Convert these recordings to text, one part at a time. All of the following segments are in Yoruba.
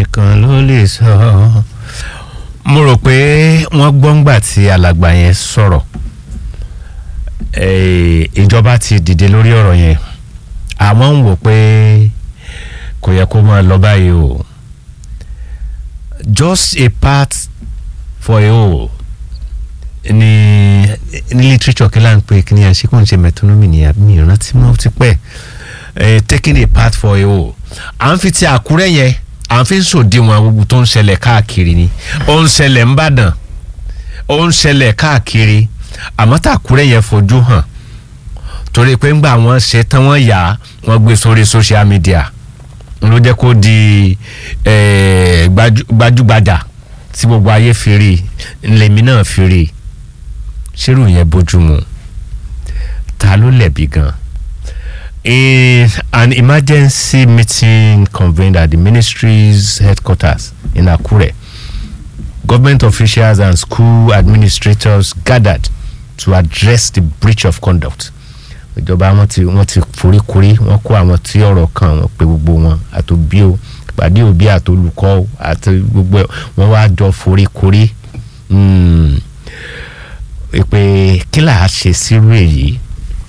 nìkan ló lè sọ mo rò pé wọ́n gbọ́ngbà tí alàgbà yẹn sọ̀rọ̀ eh, ìjọba ti dìde lórí ọ̀rọ̀ yẹn àwọn ń wò pé kò yẹ kó máa lọ báyìí o just a part for a whole ní ní literature kí là ń pè kí ni à ń ṣe kó ń ṣe metonymy ni àbí ìrántí mọ́ ti pẹ́ eh, taking a part for a whole à ń fi ti àkúrẹ́ yẹn à ń fi sòdiwọ̀n gbogbo tó ń ṣẹlẹ̀ káàkiri ni ó ń ṣẹlẹ̀ ń bàdàn ó ń ṣẹlẹ̀ káàkiri àmọ́ tàkúrẹ́ yẹn fojú hàn torí pé ńgbà wọ́n ṣe tán wọ́n yà wọ́n gbé sórí social media ló jẹ́ kó di eh, gbajú- gbajúgbajà tí gbogbo ayé fi rí lèmi náà fi rí ṣérù yẹn bójúmu ta ló lẹ̀bi gan in an emergency meeting convened at the ministry's headquarters in Akure government officials and school administrators gathered to address the breach of conduct ìjọba wọn ti wọn ti foríkorí wọn kó àwọn tí ọ̀rọ̀ kan wọn pe gbogbo wọn àtòbí o ìpàdé òbí àtolùkọ́ o, àti gbogbo ẹ̀, wọn wá jọ foríkorí mm, pé kí là á ṣe sírú èyí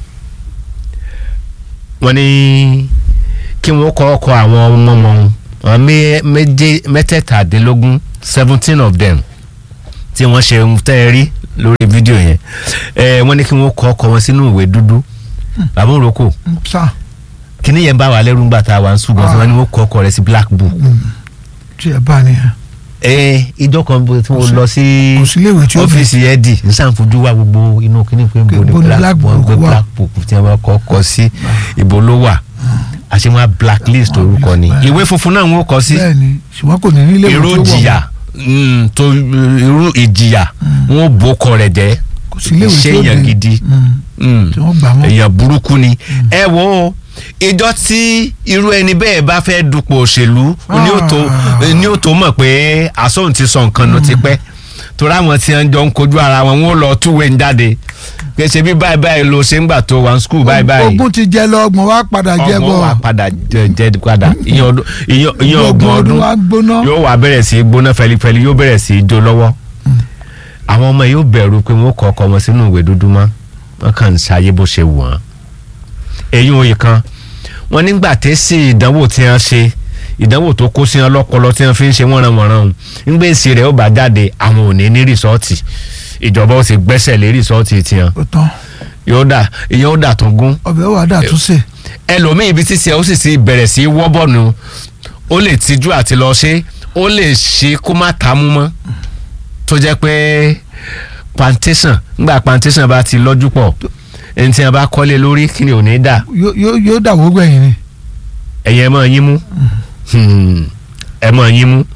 wọ́n ní kí wọ́n kọ́ ọkọ̀ àwọn ọmọ wọn àwọn mé- méje mẹ́tẹ̀ẹ̀tàdínlógún seventeen of them tí wọ́n ṣe ń tẹ́ ẹ rí lórí fídíò yẹn ẹ wọ́n ní kí wọ́n kọ́ ọkọ̀ wọn sínú ìwé dúdú bàbá òrokò sá kíní yẹn bá wà lẹ́rú ńgbà tá a wà ń sùn gan-an wọ́n ní wọ́n kọ́ ọkọ̀ rẹ̀ sí black book tí ẹ bá nìyẹn ẹ ìjọ kan bó tí mo lọ sí kò sí iléèwé tí ó bẹ̀. ọ́fíìsì ẹ̀dì nísàǹfojú wa gbogbo inú kíní pé Pé ibo ni ibo ni black black book book gbé wà. black book tí wọ́n kọ́ kọ́ sí ibo ló wà àṣemọ́ blacklist Wọ́n orúkọ ni bẹ́ẹ̀. ìwé funfun náà ń wọ́n kọ́ sí bẹ́ẹ̀ ni ṣùgbọ́n kò ní nílé irú jìyà mm, tó irú ìjìyà wọn bò kọ rẹ̀ jẹ́ kò sí iléèwé tí ṣé ó èèyàn bẹ̀. gidi Mm, Mm. tí wọ́n gbà wọ́n. èèyàn burúkú ni ẹ wo ìjọ tí irú ẹni bẹ́ẹ̀ bá fẹ́ dupò òṣèlú ni ó tó ni ó tó mọ̀ pé àsóhun ti sọ nǹkan ló ti pẹ́ torí àwọn tí wọ́n jọ ń kojú ara wọn wọ́n lọ túwé ń jáde kì í ṣe bí báyìí báyìí ló ṣe ń gbà tó wà ní skul báyìí báyìí ogún ti jẹ lọ ọgbọ̀n wa padà jẹ ọgbọ̀n bọ̀ wà padà jẹ jẹ padà ìyẹn ọdún ìyẹn ìyẹn ọgbọ̀n ọdún wa gbóná. yóò wá bẹ̀rẹ̀ sí í gbóná fẹlifẹli yóò bẹ̀rẹ̀ sí í jó lọ́wọ́ àwọn ọmọ yóò bẹ̀rù pé wọ́n kọ́ ọkọ wọn sínú ìwé dúdú mọ́ wọ́n kàn ń ṣayé bó ṣe wù wọ́n. èyí òye kan wọ́n nígbà tẹ́sí ìdánwò tí wọ́n ṣe ìdánwò tó kó sí wọn lọ́pọlọ tí wọ́n fi ń ṣe wọ́nranwọ̀nran o nígbà èsì rẹ̀ ó bá jáde àwọn ò ní ní rìsọ́ọ̀tì ìjọba ó sì gbẹ́sẹ̀ lé rìsọ́ọ̀tì tiwọn ó tán yóò dà ìyẹn ó dà tó gún ọbẹ̀ wà dà tún sè. ẹlòmíì ibi títí ẹ ó sì ti bẹ̀rẹ̀ sí í wọ́bọ̀nù ó lè tijú àti lọ ṣe ó lè ṣe kó má ta mú mọ́ tó jẹ́ pé plantation ńgbà plantation bá ti lọ́jú pọ̀ ẹni tí a bá kọ́lé lórí kí ni ò ní dà Yó- yó- yóò dàwó gbẹ̀yìn ni. ẹ̀yin ẹ̀ mọ̀ yín mú Hmm. ẹ̀ mọ̀ yín mú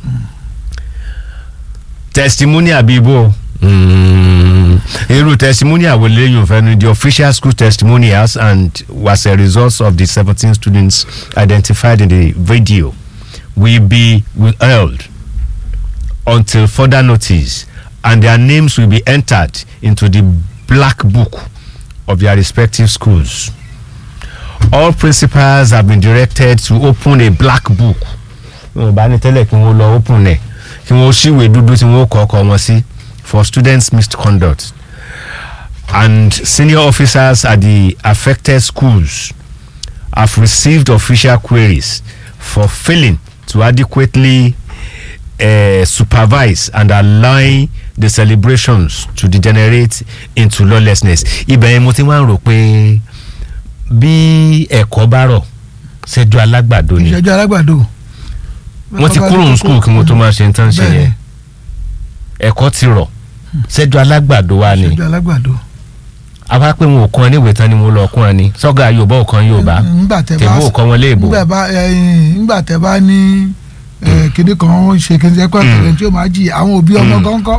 testimony àbí ibo Hmm. irú testimony àwòlé yóò fẹ́ ni the official school testimonials and was a result of the seventeen students identified in the video will be withheld until further notice and their names will be entered into the black book of their respective schools. All principals have been directed to open a black book. wọn bá ní tẹ́lẹ̀ kí wọ́n lọ open ẹ̀ kí wọ́n ṣíwèé dúdú tí wọ́n kọ́ ọkọ̀ wọn sí for students misconduct and senior officers at the affected schools have received official queries for failing to adequately uh, supervise and allowing the celebrations to degenerate into lawlessness. ibẹ̀ yẹn mo ti máa ń rò pé bí ẹ̀kọ́ bá rọ̀ ṣẹ́jú alágbàdo ni ìṣẹ́jú alágbàdo. wọ́n ti kúrò ní skul kí wọ́n tó máa ṣe nǹkan ṣe Bẹ́ẹ̀ni. yẹn ẹ̀kọ́ ti rọ̀ ṣẹ́jú alágbàdo wa ni ìṣẹ́jú alágbàdo. àwa pé wọn ò kọ́ níwèé tán ni mo lọ kún ẹ ní sọ́gà yorùbá ò kan yorùbá Ńgbà tẹ bá tèbó ò kọ́ wọn léèbó ńgbà bá ẹyin, ńgbà tẹ bá ní ẹ, kíní kan ó ṣe kíní sẹ́kọ̀ ẹ̀kọ́ tí ó máa jì àwọn òbí ọmọ gángan.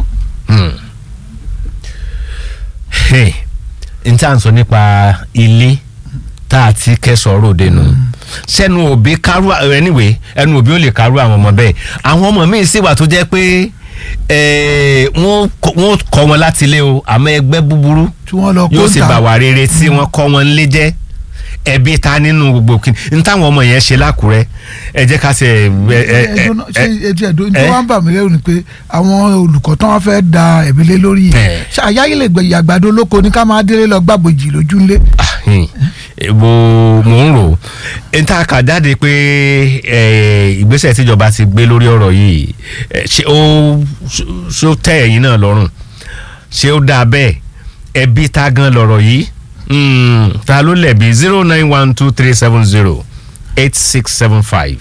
n tá à ń sọ nípa ilé tá a ti kẹsàn-án ròde nù sẹ́nu òbí kárú anyway ẹnu òbí ò lè kárú àwọn ọmọ bẹ́ẹ̀ àwọn ọmọ míì sì wà tó jẹ́ pé eh, wọ́n kọ́- wọ́n kọ́ wọn láti ilé o àmọ́ ẹgbẹ́ búburú tí wọ́n lọ kó yóò sì ta. bà wà rere tí wọ́n kọ́ wọn lé jẹ́ ẹbí ta nínú gbogbo kí n táwọn ọmọ yẹn ṣe lákùrẹ́ ẹ jẹ́ ká ṣe ẹ ẹ ẹ ẹdùn náà ṣe ẹ etí ẹdùn ẹ? tó wá ń bà mí lẹ́rù ni pé àwọn olùkọ́ tán wọ́n fẹ́ da ẹ̀mí lé lórí Ẹ. yìí ṣàyáyé lè gbẹ̀yìn àgbàdo lóko ní ká máa délé lọ gbàbòjì lójú ńlé. ahin, eh, mo mo ń rò n ta kà jáde pé eh, ìgbésẹ̀ tíjọba ti gbé lórí ọ̀rọ̀ yìí eh, ṣé ó ṣó tẹ́ ẹ̀yin náà lọ́rùn ṣé ó dáa bẹ́ẹ̀ ẹbí ta gan lọ̀rọ̀ yìí Hmm, ta ló lẹ̀bi zero nine one two three seven zero eight six seven five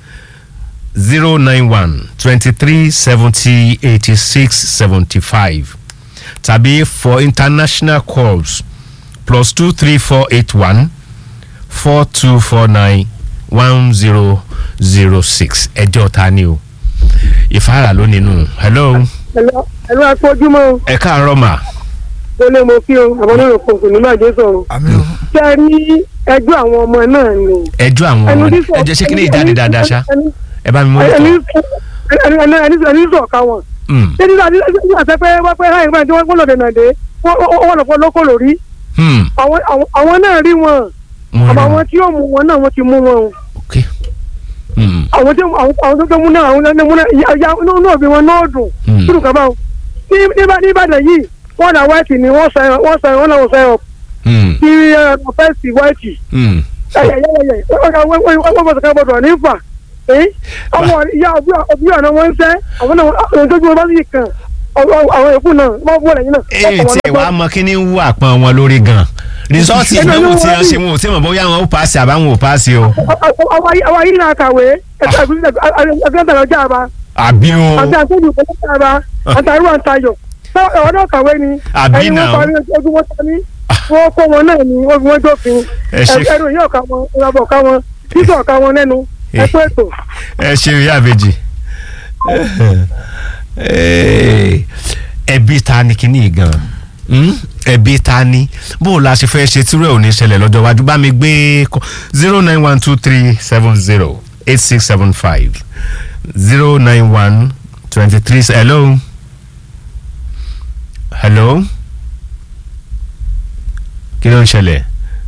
zero nine one twenty three seventy eighty six seventy five tàbí for international calls plus two three four eight one four two four nine one zero zero six ẹjọ́ ta ni o ìfáàrà ló nínú hello ẹ̀rọ akójúmọ́ ẹ káàárọ̀ mà tó lé mo kí o àwọn onírò kò kò ní máa jẹ́ sọ̀rọ̀. àmì o ṣé ẹ rí ẹjọ́ àwọn ọmọ náà ni. ẹjọ́ àwọn ọmọ ẹni ẹ jẹ́ ṣé kí ni ìjáde dáadáa ṣá ẹ bá mi mú ẹni ìtọ́ ẹni sọ̀ ká wọn. ṣé nígbà tí wọ́n ṣe pé wọ́n pẹ́ láì máa tí wọ́n lọ́dẹ̀ náà dé wọ́n lọ́pọ̀ lóko lórí. àwọn àwọn náà rí wọn àmọ́ àwọn tí yóò mú wọn náà wọ́n ti mú wọn o. ok Hmm, àwọn tí àwọn tó mú náà àwọn tó mú náà ìyá náà bí wọn náà dùn hmm, kúrò kaba o. ní Ìbàdàn yìí wọ́n náà wáìtì ni wọ́n sẹ́yìn wọ́n sẹ́yìn wọ́n náà wọ́n sẹ́yìn hmm, kí ọ̀fẹ́sì wáìtì hmm. ẹyẹyẹyẹ wọ́n bọ̀ sọ̀kà bọ̀dọ̀ nífà àwọn ìyá òbí ọ̀nà wọn ń sẹ́ àwọn náà àwọn tó gbé wọn bá sì kàn àwọn èkó náà wọ́n bọ̀ lẹ́yìn náà. èyí tí ẹ wàá mọ kí ni ń wú àpọn wọn lórí gan rìsọ́ọ̀tì Ẹnu ìdánwò ló tí wá wọ́n rí. ṣe wọn ò tí mọ̀ bóyá wọn ó paasi àbáwọn ò paasi o àwọn ayé náà kàwé ẹgbẹ́ ọjà àbá àbí o àti àtúndì ọjà àbá àti àrùn àtayọ̀ ọ̀wọ́n náà kàwé ni Àbí ẹni náà. wọ́n parí ojú wọn ta ní wọ́n kó wọn náà ní wọ́n fi wọ́n jófin Ẹ ṣe- ẹrù yóò ká wọn ìrọ̀bọ̀ ká wọn títọ̀ ká wọn lẹ́nu ẹ pé ètò. ẹ ṣe ìyá àbèjì ẹbí ta ni kíní gan ẹbí ta ni bó o la ṣe fẹ́ ṣe tírú ẹ̀ ò ní ṣẹlẹ̀ lọ́jọ́ iwájú bá mi gbé zero nine one two three seven zero eight six seven five zero nine one twenty three hello hello kí ló ń ṣẹlẹ̀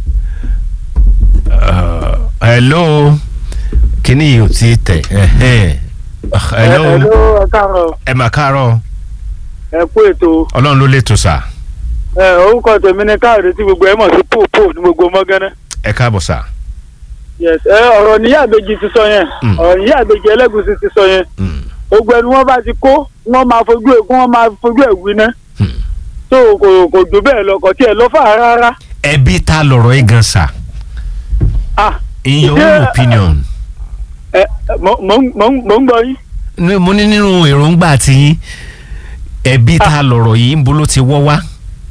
Uh, hello kíní yìí ò tí ì tẹ̀ ẹ̀hẹ́n. Ah, hello ẹ káàárọ̀ ẹ mà káàárọ̀ ẹ kú ètò ọlọ́run ló lè tó sà ẹ orúkọ tèmi ni káàdé tí gbogbo ẹ mọ̀ sí pòpò ní gbogbo mọ́gánná. ẹ káàbọ̀ sà. yes ẹ ọ̀rọ̀ níyà àbèjì ti sọ yẹn Mm. ọ̀rọ̀ níyà àbèjì ẹlẹ́gùsì ti sọ yẹn Mm, gbogbo ẹni wọ́n bá ti kó wọ́n máa fojú ẹ̀ wọ́n máa fojú ẹ̀ wí ná mm. tó kò kò jù bẹ́ẹ̀ lọ kò tiẹ̀ lọ fà á rárá ẹbí ta lọ̀rọ̀ yìí gan sà ah in your own Yeah. opinion ẹ mò mò ń- mò ń- mò ń gbọ́ yín ní- mo ní nínú èròǹgbà tiyín ẹbí ta lọ̀rọ̀ yìí ń bolo ti wọ́ wá.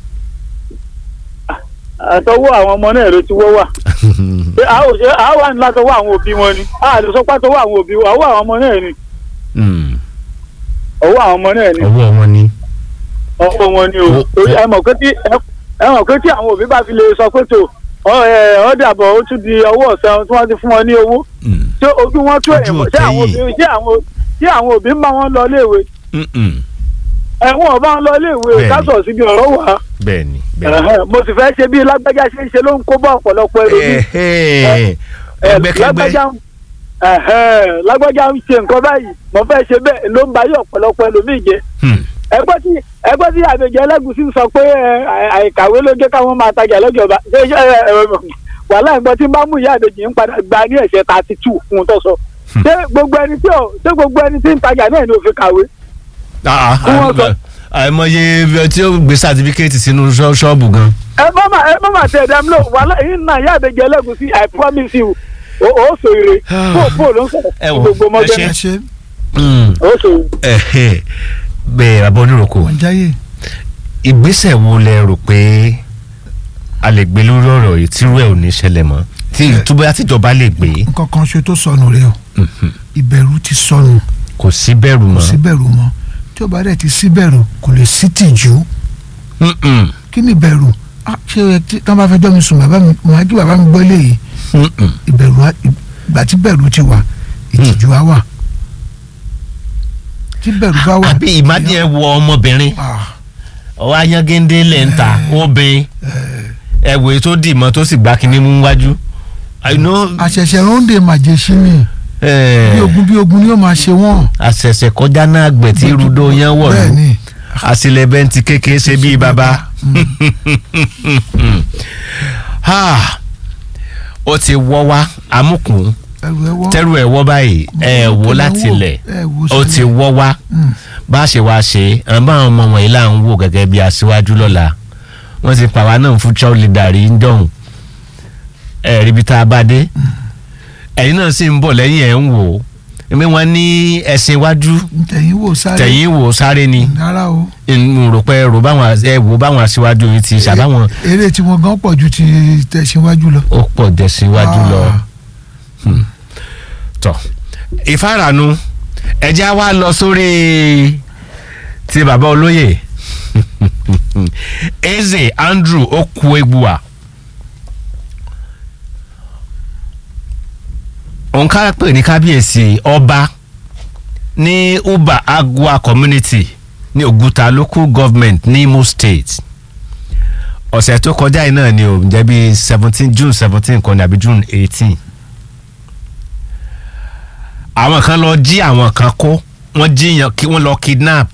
àtọwọ́ àwọn ọmọ náà ló ti wọ́ wà pé a ò ṣe a wà ní látọwọ́ àwọn òbí wọn ni a lè sọ pé àtọwọ́ àwọn òbí wọn ọwọ́ àwọn ọmọ náà ni Mm, ọwọ́ àwọn ọmọ náà ni ọwọ́ wọn ni. ọwọ́ wọn ni o O- torí o- ẹ mọ̀ pé tí ẹ mọ̀ pé tí àwọn òbí bá fi lè sọ pé tó ọ ẹ ọ dàbọ̀ ó tún di ọwọ́ ọ̀sán tí wọ́n ti fún wọn ní owó Mm, ṣé ojú wọn tó Ojú ẹ̀yìn mọ̀ ò ṣé àwọn tẹ́yìn. òbí ṣé àwọn ṣé àwọn òbí ń bá wọn lọ léèwé mm, mm. ẹ̀wọ̀n ọba wọn lọ léèwé Bẹ́ẹ̀ni. kásọ̀ síbi ọ̀rọ̀ wà bẹ́ẹ̀ni bẹ́ẹ̀ni. Ẹ̀hẹ́n, mo sì fẹ́ ṣe bí lágbájá ṣe ń ṣe ló ń kó bá ọ̀pọ̀lọpọ̀ ẹlòmíì Ẹ̀hẹ́, Ẹ, ẹgbẹ́kẹ́gbẹ́ lágbájá ń- ẹ̀hẹ́n, lágbájá ń ṣe nǹkan báyìí mo fẹ́ ṣe bẹ́ẹ̀ ló ń ba yí ọ̀pọ̀lọpọ̀ ẹlòmíì jẹ Hmm, ẹgbẹ́ tí ẹgbẹ́ tí àbẹ̀jẹ̀ ẹlẹ́gùsí sọ pé ẹ, àì- àìkàwé ló jẹ́ káwọn máa tajà lọ́jọba ṣé ṣé ẹ, ẹ, wàhálà ẹ̀gbọ́n tí ń bá mú ìyá àbẹ̀jẹ̀ ń padà gba ní ẹ̀ṣẹ̀ thirty two fún un tó sọ ṣé gbogbo ẹni tí ò ṣé gbogbo ẹni tí ń tajà náà ni ò fi kàwé ah, ah, Kí wọ́n sọ- àìmọye ibi tí ó gbé sátífíkẹ́ẹ̀tì sínú ṣọ́- ṣọ́ọ̀bù gan. ẹ má má ẹ má má tẹ ẹ̀dá mi lò wàhálà yìí náà ìyá àbẹ̀jẹ̀ ẹlẹ́gùsí I promise you o ò sọ ire bó bó ló ń sọ̀rọ̀ Ẹ wò, gbogbo ẹ mọ́jẹ́ ẹ ṣe Mm, o sọ ire. ẹ̀hẹ́, bẹ́ẹ̀ bàbá oníròkò wọ́n jáyé ìgbésẹ̀ wo lẹ rò pé a lè gbé lórí ọ̀rọ̀ yìí tí irú ẹ̀ ò ní ṣẹlẹ̀ mọ́ tí túbọ̀ àtijọba lè gbé nǹkan kan ṣe tó sọnù rẹ o Mhm. ìbẹ̀rù ti sọnù kò sí bẹ̀rù kò mọ́. sí bẹ̀rù mọ́ tí ó bá dẹ̀ ti sí bẹ̀rù kò lè sí tìjú Mm-mm, kí ni ìbẹ̀rù Ah, ṣé ẹ tí wọ́n bá fẹjọ́ mi sùn bàbá mi mo máa kí bàbá mi gbọ́ eléyìí mm-mm. ìbẹ̀rù á- ìgbà tí bẹ̀rù ti wà ìtìjú á wà tí bẹ̀rù bá wà. àbí ìmádìí ẹ wọ ọmọbìnrin Ah, ọwọ́ ayángéńdé lẹ̀ ń ta obìnrin ẹ̀wò tó dì mọ́ tó sì gbá kinní mú wájú I know, àṣẹ̀ṣẹ̀ ronde màjèṣí ni eh, bí ogun bí ogun ni yóò máa ṣe wọ́n. àṣẹ̀ṣẹ̀ kọjá náà gbẹ̀ tí rudo yẹn wọ̀ bẹ́ẹ̀ lù ni àṣìlẹ̀ bẹ́ntì kékeré ṣe bíi bàbá. Ha, ó ti wọ́ wá amúkùn ẹrù ẹ wọ́. tẹ́rù ẹ̀ wọ́ báyìí ẹ̀ wò láti lẹ̀ ẹ wò ó ti sílẹ̀. wọ́ wá Mm. bá a ṣe wá ṣe àwọn báwọn ọmọ wọ̀nyí là ń wò gẹ́gẹ́ bí aṣíwájú lọ́la wọ́n ti pàwá náà future leader rí ń dọ̀hùn ẹ̀ ríbi tá a bá dé ẹ̀yin náà sì ń bọ̀ lẹ́yìn ẹ̀ ń wò ó ẹ̀mí wọn ní ẹ̀sìn iwájú tẹ̀yìn wò sáré. tẹ̀yìn wò sáré ni rárá o. n rò pé rò báwọn ẹ wò báwọn aṣíwájú yìí ti ṣàbáwọn eré tí wọn gan pọ̀ ju ti tẹ̀síwájú lọ. ó pọ̀ dẹ̀síwájú lọ. Ah, tọ ìfaranu ẹjẹ wa lọ sórí ti bàbá olóyè eze andrew okuegbua òǹkà pè ní kábíyèsí ọba ní uba agua community ní oguta local government ní imo state ọ̀sẹ̀ tó kọjá yìí náà ni ò ń jẹ́ bí seventeen june seventeen kan ní àbí june eighteen àwọn kan lọ jí àwọn kan kó wọ́n jíyàn kí wọ́n lọ kidnap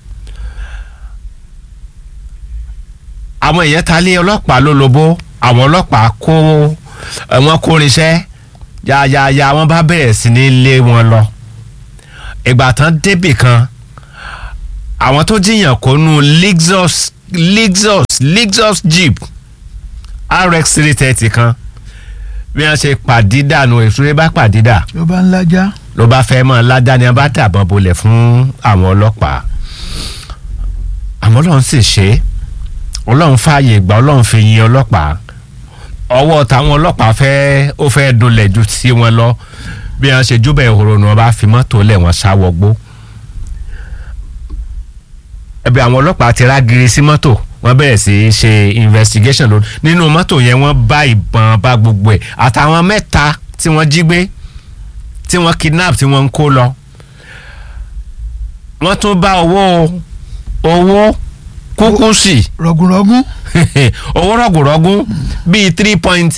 àwọn èèyàn ta lé ọlọ́pàá ló lobó àwọn ọlọ́pàá kó ẹ, wọ́n kó irinṣẹ́ yáyáyá wọ́n bá bẹ̀rẹ̀ sí ní lé wọn lọ ìgbà tán débì kan àwọn tó jíyàn kó nu lexus lexus lexus jeep rx three thirty kan bí wọ́n ṣe pàdídà nu èso bá pàdídà ló bá ń lájà. ló bá fẹ́ mọ́ ládá ni a bá dàbọn bolẹ̀ fún àwọn ọlọ́pàá àmọ́ ọlọ́run sì ṣe é ọlọ́run fààyè gbà ọlọ́run fi yin ọlọ́pàá ọwọ́ táwọn ọlọ́pàá fẹ́ ó fẹ́ dolẹ̀ ju sí wọn lọ bí wọ́n ṣe júbẹ̀ ìhòòrò ni wọ́n bá fi mọ́tò lẹ̀ wọ́n sáwọ́gbó ẹbí àwọn ọlọ́pàá ti rágiri sí mọ́tò wọ́n bẹ̀rẹ̀ sí í ṣe investigation lórí nínú mọ́tò yẹn wọ́n bá ìbọn bá gbogbo ẹ̀ àtàwọn mẹ́ta tí wọ́n jí gbé tí wọ́n kidnap tí wọ́n ń kó lọ wọ́n tún bá owó owó kúkú sí rọ̀gùnrọ̀gùn. owó rọ̀gùrọ̀gùn bíi three point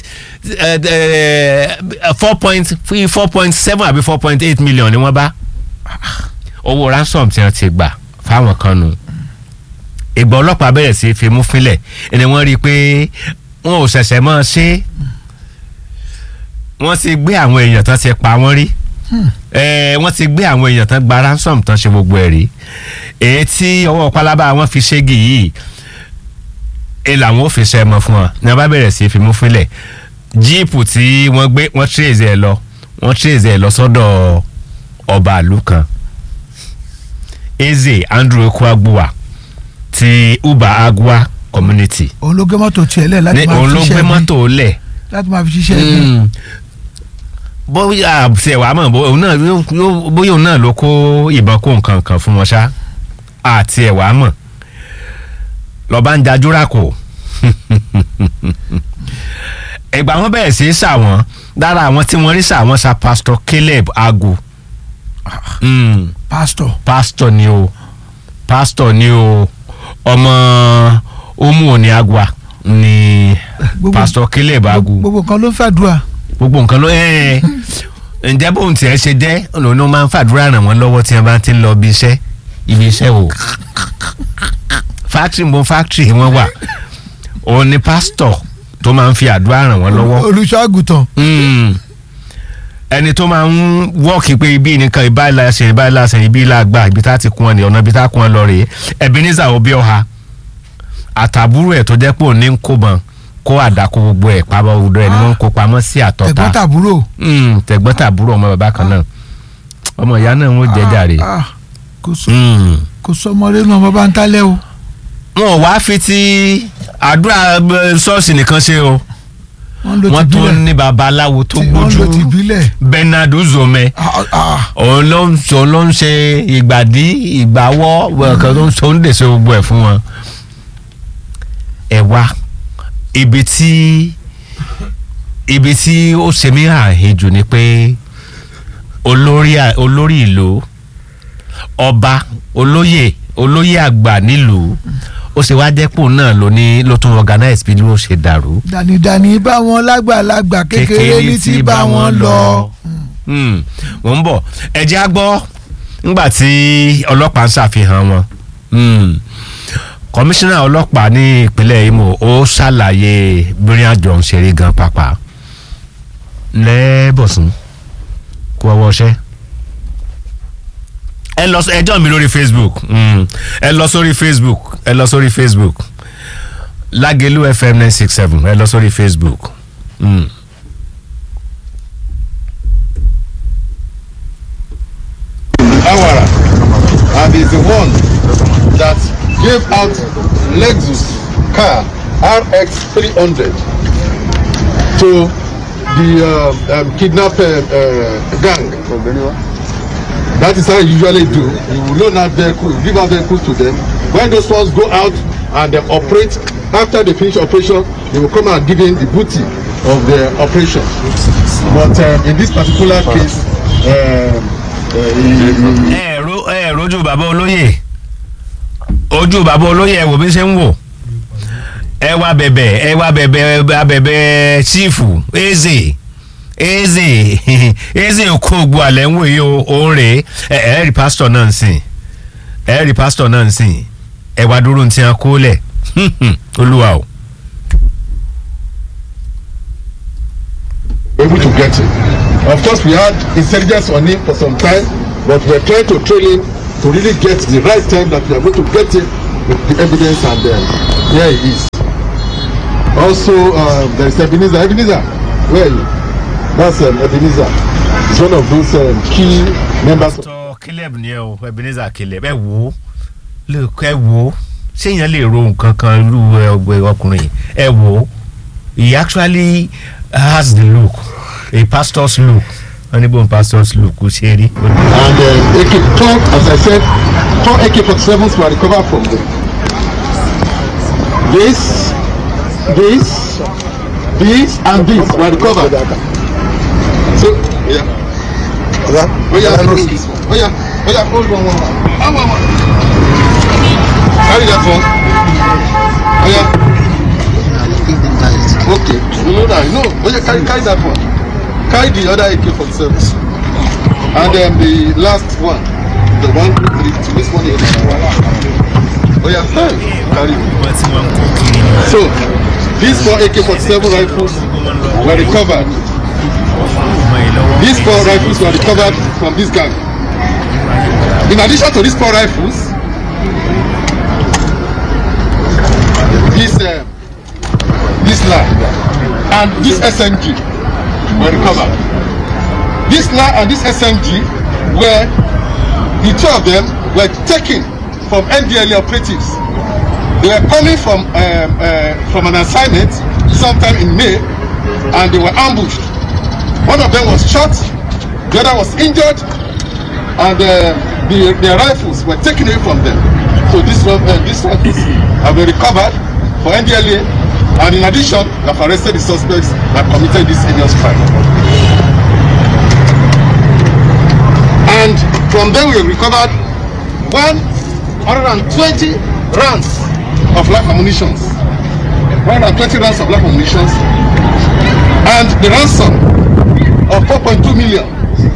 four point four point seven àbí four point eight million ni wọ́n bá owó ransom tí wọ́n ti gbà fáwọn kan nù ìgbà ọlọ́pàá bẹ̀rẹ̀ sí í fi mú fínlẹ̀ ẹni wọ́n rí i pé wọn ò ṣẹ̀ṣẹ̀ mọ́ ọ ṣe wọ́n ti gbé àwọn èèyàn tán ti pa wọ́n rí ẹ wọ́n ti gbé àwọn èèyàn tán gba ransom tán ṣe gbogbo ẹ̀ rí èyí tí ọwọ́ pálábá wọn fi ṣégi yìí ẹ làwọn ò fi ṣe ẹmọ fún wọn ní wọn bá bẹ̀rẹ̀ sí í fi mú fínlẹ̀ jíìpù tí wọ́n gbé wọ́n tírèzì ẹ̀ lọ wọ́n tírèzì ẹ̀ lọ sọ́dọ̀ ọba àlù kan eze andrew ekwagbuwa ti uba agua community òun ló gbé mọ́tò tiẹ̀ lẹ̀ láti ní máa òun fi ló gbé ṣiṣẹ́ bí mọ́tò lẹ̀ láti máa fi ṣiṣẹ́ bí. bóyá àbùsẹ̀ wàá mọ̀ bóyá òun náà yóò- yóò- bóyá òun náà ló kó ìbọn kó nǹkan kan fún wọn ṣá àti ẹ̀ wàá mọ̀ lọ́ba ń jajúra kò ìgbà wọn bẹ̀rẹ̀ sí í sà wọ́n lára àwọn tí wọ́n rí sà wọ́n sa pastor caleb agu Mm, pásítọ̀ pastor ni o pastor ni o ọmọ omu òní agua ni gbogbo- pastor caleb agu gbogbo kan ló ń fàdúrà. gbogbo nǹkan ló ẹ ǹjẹ́ bóun tiẹ̀ ṣe jẹ́ òun ló máa ń fàdúrà ràn wọ́n lọ́wọ́ tí wọ́n bá ti ń lọ ibi iṣẹ́ ibi iṣẹ́ o fáktírì mo fáktírì wọn wà òun ni pásítọ̀ tó máa ń fi àdúrà ràn wọ́n lọ́wọ́ olùṣọ́ àgùntàn Mm. ẹni tó máa ń wọ́ọ̀kì pé ibi nìkan ìbá ìlà ṣe ìbá ìlà ṣe ibi ìlà gbà ibi tá ti kún ọ ní ọ̀nà ibi tá kún ọ lọ rèé Ebenezer Obioha àtàbúrò ẹ̀ tó jẹ́ pé òun ní ń kó bọn kó àdàkọ gbogbo ẹ̀ pamọ́ gbogbo ẹ̀ ni wọ́n ń kó pamọ́ sí àtọ́ta ẹ̀gbọ́n tàbúrò. Mm, tẹ̀gbọ́n tàbúrò ọmọ bàbá kan náà ọmọ ìyá náà ń wọ́n jẹ́ jàre. Ah, ah, kò sọ Mm. kò sọmọdé náà ọmọ bá ń tálẹ̀ o. wọn ò wá fi ti àdúrà eh, ṣọ́ọ̀ṣì nìkan ṣe o wọ́n ló wọ́n ti tún bílẹ̀ ní babaláwo tó tí wọ́n ló ti gbójú bílẹ̀. Bernard Uzome Ah, ah, òun ló ń sọ ló ń ṣe ìgbàdí ìgbàwọ́ ọ̀kan tó ń sọ ń dèso gbogbo ẹ̀ fún wọn. ẹ wá ibi tí ibi tí ó ṣe mí àhejù ni pé olórí à- olórí ìlú ọba olóyè olóyè àgbà nílùú ó ṣe wá dẹ́pọ̀ náà ló ní ló tún organize bí ló ṣe dàrú. dànìdànì bá wọn lágbàlagbà kékeré ní ti bá wọn lọ. Hmm, wọ́n ń bọ̀ ẹ̀jẹ̀ á gbọ́ nígbà tí ọlọ́pàá ń ṣàfihàn wọn. Hmm, kọmíṣánná ọlọ́pàá ní ìpínlẹ̀ Imo ó ṣàlàyé bírin àjọ ń ṣeré gan pàápàá lẹ́bọ̀sùn kó ọwọ́ ṣẹ́ ẹ lọ ẹjọ́ mi lórí Facebook mm. ẹ lọ sórí Facebook ẹ lọ sórí Facebook Lágelú FM nine six seven ẹ lọ sórí Facebook. Mm. Awara and is the one that gave out Lexus car RX 300 to the um, um, kidnap uh, uh, gang. That is how you usually do. You will loan out vehicles, give out vehicles to them. When those ones go out and they operate, after they finish operation, they will come and give in the booty of the operation. But um, in this particular case, um, uh, he- he- ẹ ro ẹ rojú bàbá olóyè ojú bàbá olóyè ẹ wò bí ṣe ń wò ẹ wá bẹ̀bẹ̀ ẹ wá bẹ̀bẹ̀ abẹ̀bẹ̀ chiefu eze eze eze kó gbó alẹ́ ń wò yìí o òun rèé ẹ ẹ rí pásítọ̀ náà ń sìn ẹ rí pásítọ̀ náà ń sìn ẹ wá dúró ní tí wọn kó lẹ̀ olúwa o. able to get him. Of course, we had intelligence on him for some time, but we're trying to train him to really get the right time that we are going to get him with the evidence and then here he is. Also, um, there is Ebenezer. Ebenezer, where are you? That's um, Ebenezer. He's one of those um, key members. Of tọ caleb ni ẹ o ebenezer caleb ẹ wo lóòkọ ẹ wo séèyàn lè ro nǹkan kan irú ọgbẹ ọkùnrin yìí ẹ wo he actually has the look a pastor's look wọn ní bóun pastor's look kò ṣe rí. and um, AK, four, as I said, four AK-47s were recovered from them. This, this, this, and this were recovered. So, yeah. Oh yeah, hold this one. Oh yeah, oh yeah, hold one, one, one. Ah, one, one. Carry that one. Oh yeah. Okay, you know that. No, oh yeah, carry, carry that one. Carry the other AK-47. And then the last one, the one, two, three, two, this one here. Oh yeah, hey, carry. wọ́n ti wọ́n kó kiri ni So, these four AK-47 rifles were recovered. ọmọ yìí lọ́wọ́. These four rifles were recovered from this gang. In addition to these four rifles, this uh, this LA and this SMG were recovered. This LA and this SMG were the two of them were taken from NDLA operatives. They were coming from um, uh, from an assignment sometime in May, and they were ambushed. One of them was shot, the other was injured, and uh, the, their rifles were taken away from them. So this one, uh, these rifles have been recovered for NDLA, and in addition, they have arrested the suspects that committed this heinous crime. And from them we recovered 120 rounds of live ammunition. 120 rounds of live ammunition, and the ransom of 4.2 million.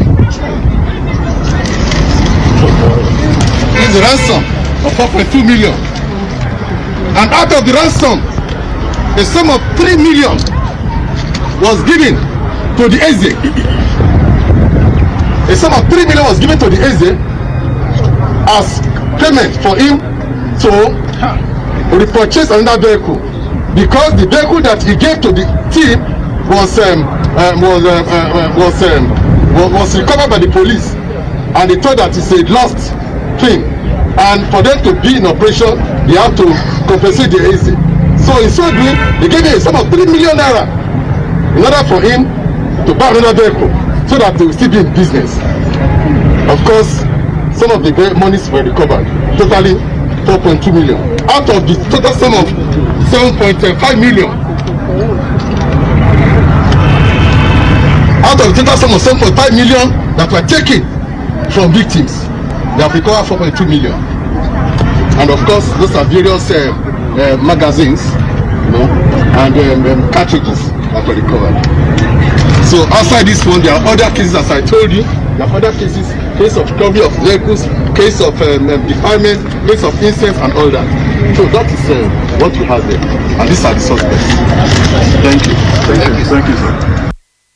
Is the ransom of 4.2 million. And out of the ransom, a sum of 3 million was given to the Eze. A sum of 3 million was given to the Eze as payment for him to repurchase another vehicle because the vehicle that he gave to the team was um, um, was um, uh, uh, was, um, was was recovered by the police and they thought that it's a lost thing and for them to be in operation they have to compensate the AC so in so doing they gave him a sum of three million naira in order for him to buy another vehicle so that they will still be in business of course some of the ve- monies were recovered totally four point two million out of the total sum of seven point five million out of the total sum of seven point five million that were taken from victims they have recovered four point two million and of course those are various uh, uh, magazines, you know, and um, um, cartridges that were recovered. So outside this one, there are other cases, as I told you. There are other cases, case of recovery of vehicles, case of um, um, defilement, case of incense, and all that. So that is uh, what we have there, and these are the suspects. Thank you. Thank you. Thank you, sir.